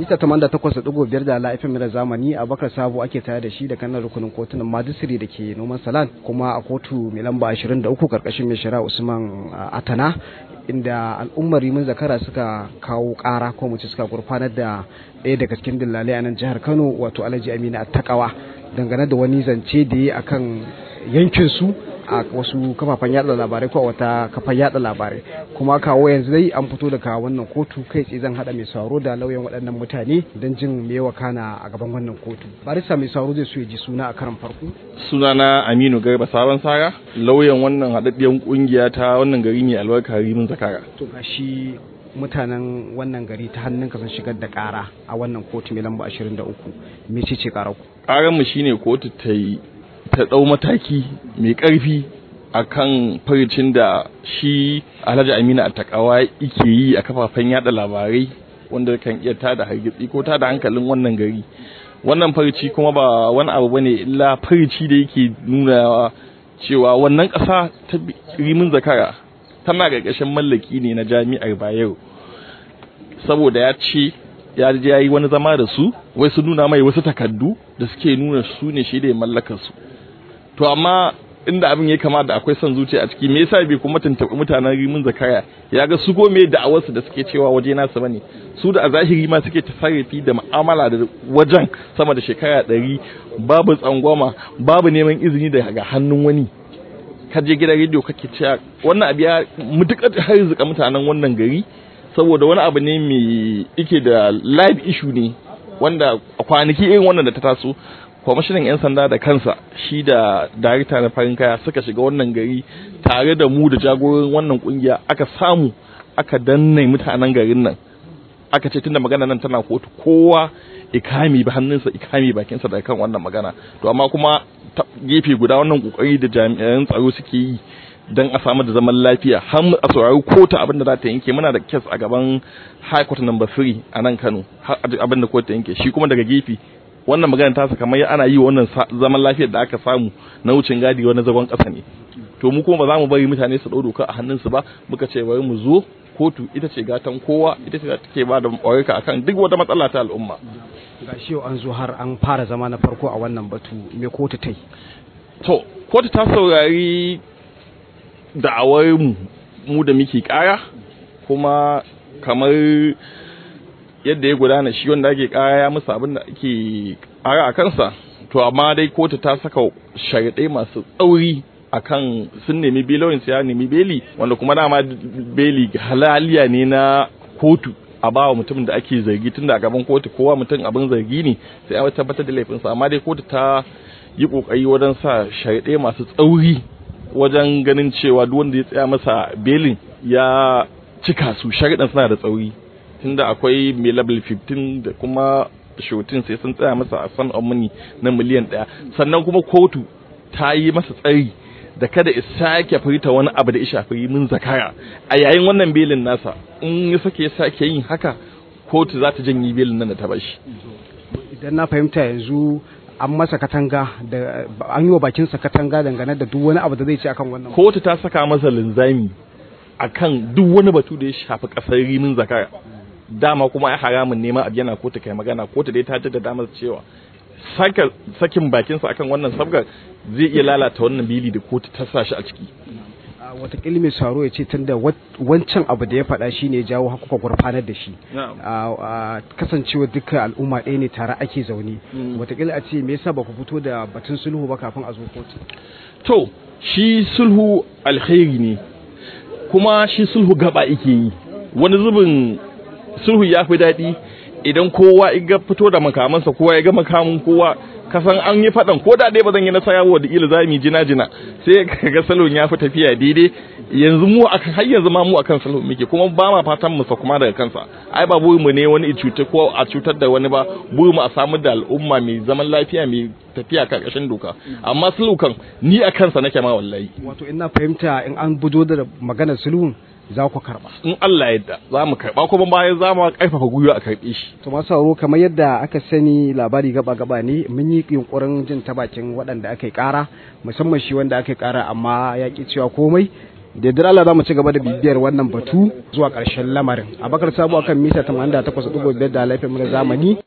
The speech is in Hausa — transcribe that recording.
mita 88.5 da la'ifin mira zamani abakar sabo ake tare da shi da kanan rukunin kotunan majisiri da ke noman salan kuma a kotu mai lamba 23 karkashin mai shari'a usman atana inda al'ummar rimin zakara suka kawo kara ko mu suka gurfanar da ɗaya daga cikin dillalai a nan jihar kano wato alhaji amina attakawa dangane da wani zance da ya akan yankin su a wasu kafafen yada labarai ko a wata kafar yada labarai kuma kawo yanzu dai an fito daga wannan kotu kai tsaye zan hada mai sauro da lauyan waɗannan mutane don jin me wakana a gaban wannan kotu barista mai sauro zai so ya ji suna a karan farko sunana aminu garba sabon sara lauyan wannan haɗaɗɗiyar kungiya ta wannan gari mai albarka rimin zakara to gashi mutanen wannan gari ta hannun ka sun shigar da ƙara a wannan kotu mai lamba 23 me ce ce ƙarar ku ƙarar mu shine kotu ta yi ta ɗau mataki mai ƙarfi a kan farcin da shi alhaji amina attakawa yake yi a kafafen yada labarai wanda kan iya tada hargitsi ko tada hankalin wannan gari wannan farci kuma ba wani abu bane illa farci da yake nuna cewa wannan ƙasa ta rimin zakara tana ƙarƙashin mallaki ne na jami'ar bayero saboda ya ce ya je ya yi wani zama da su wai su nuna mai wasu takardu da suke nuna su ne shi da ya mallakar su to amma inda abin ya kama da akwai son zuciya a ciki me yasa bai kuma tuntuɓi mutanen rimin zakaya ya ga su gome da awarsu da suke cewa waje nasu bane su da a zahiri ma suke tasarrufi da mu'amala da wajen sama da shekara ɗari babu tsangwama babu neman izini daga hannun wani ka je gidan rediyo kake cewa wannan abu ya mutukar harzuka mutanen wannan gari saboda wani abu ne mai ike da live issue ne wanda a kwanaki irin wannan da ta taso kwamishinan 'yan sanda da kansa shi da darita na farin kaya suka shiga wannan gari tare da mu da jagorin wannan kungiya aka samu aka danne mutanen garin nan aka ce tunda magana nan tana kotu kowa ikami ba hannunsa ikami bakinsa da kan wannan magana to amma kuma ta gefe guda wannan kokari da jami'an tsaro suke yi don a samu da zaman lafiya har a saurari kotu abin da za ta yanke muna da kes a gaban high court number 3 a nan Kano har abin da kotu ta yanke shi kuma daga gefe wannan magana ta kamar ana yi wa wannan zaman lafiyar da aka samu na wucin gadi wani zagon ƙasa ne to mu kuma ba za mu bari mutane su ɗau doka a hannunsu ba muka ce bari mu zo kotu ita ce gatan kowa ita ce take ba da ƙwarika akan duk wata matsala ta al'umma ga shi an zo har an fara zama na farko a wannan batu me kotu ta yi to kotu ta saurari da'awar mu mu da muke kara kuma kamar yadda ya gudana shi wanda ake kara ya musu abin da ake kara a kansa to amma dai kotu ta saka sharaɗai masu tsauri akan sun nemi belowin ya nemi beli wanda kuma dama beli halaliya ne na kotu a ba wa mutum da ake zargi tun da gaban kotu kowa mutum abin zargi ne sai an tabbatar da laifinsa amma dai kotu ta yi kokari wajen sa sharaɗai masu tsauri wajen ganin cewa duk wanda ya tsaya masa belin ya cika su sharaɗin suna da tsauri tunda akwai mai level 15 da kuma shotin sai sun tsaya masa a san money na miliyan ɗaya sannan kuma kotu ta yi masa tsari da kada ya sake furta wani abu da ya shafi min zakara a yayin wannan belin nasa in ya sake sake yin haka kotu za ta janye belin nan da ta bashi idan na fahimta yanzu an masa katanga da an yi wa bakinsa katanga dangane da duk wani abu da zai ce akan wannan kotu ta saka masa linzami akan duk wani batu da ya shafi kasar rimin zakara dama kuma ya haramun neman abu yana kotu kai magana kotu dai ta jaddada masa cewa saka sakin bakinsa akan wannan sabgar zai iya lalata wannan bili da kotu ta sa shi a ciki watakila mai saro ya ce tunda wancan abu da ya faɗa shi ne jawo hakuka gurfanar da shi kasancewa dukkan al'umma ɗaya ne tare ake zaune watakila a ce me yasa ba ku fito da batun sulhu ba kafin a zo kotu to shi sulhu alkhairi ne kuma shi sulhu gaba yake yi wani zubin sulhu ya fi daɗi idan kowa ya fito da makamansa kowa ya ga makamin kowa kasan an yi faɗan ko da dai ba zan yi nasara wa da ila za mu jina jina sai ka ga salon ya fi tafiya daidai yanzu mu akan har yanzu ma mu akan salon muke kuma ba ma fatan mu kuma daga kansa ai ba burin mu ne wani cuta ko a cutar da wani ba burin mu a samu da al'umma mai zaman lafiya mai tafiya karkashin doka amma sulhu kan ni a kansa nake ma wallahi wato ina fahimta in an budo da maganar sulhun za ku karba in Allah yadda za mu karba kuma bayan za mu karfafa gwiwa a karbe shi to masu sauro kamar yadda aka sani labari gaba gaba ne mun yi yunkurin jin ta bakin waɗanda aka yi ƙara musamman shi wanda aka yi ƙara amma ya ki cewa komai da yadda Allah za mu ci gaba da bibiyar wannan batu zuwa ƙarshen lamarin abakar sabo akan mita 88.5 da laifin zamani